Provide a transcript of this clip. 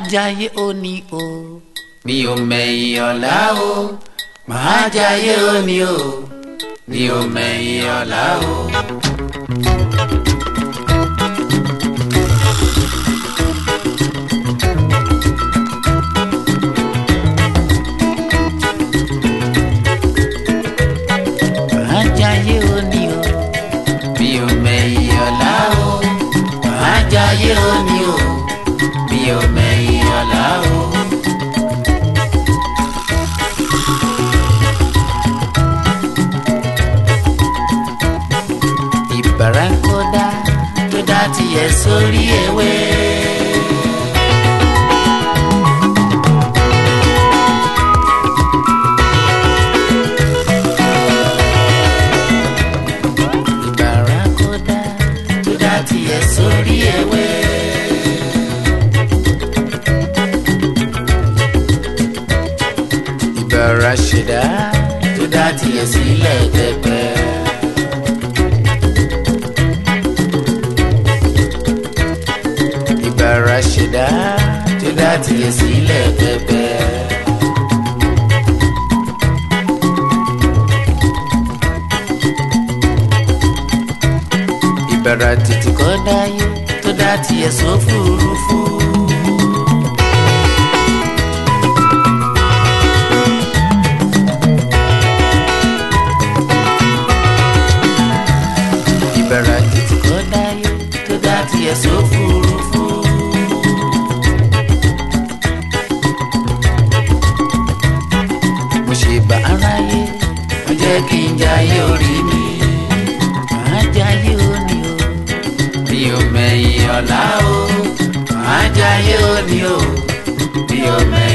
jayé òní o mi ò mẹ̀yìn ọ̀la o màá jayé òní o mi ò mẹ̀yìn ọ̀la o. màá jayé òní o mi ò mẹ̀yìn ọ̀la o màá jayé òní o mi ò mẹ̀yìn ọ̀la o. ìbára kódà tó dá tiẹ̀ sórí ewé. ìbára kódà tó dá tiẹ̀ sórí ewé. ìbára ṣẹ̀dá tó dá tiẹ̀ sílẹ̀ pẹ́pẹ́. ìbára ṣẹ̀dá tó dá tiẹ̀ sílẹ̀ pẹ́pẹ́. ìbára tètè kọ́ dáyé tó dá tiẹ̀ sófurufú. ìbára tètè kọ́ dáyé tó dá tiẹ̀ sófurufú. mo ṣe bá aráyé mo jẹ́ kí n jayé orí mi màá jayé òní o mi ò mẹ̀yìn ọ̀la o màá jayé òní o mi ò mẹ̀yìn.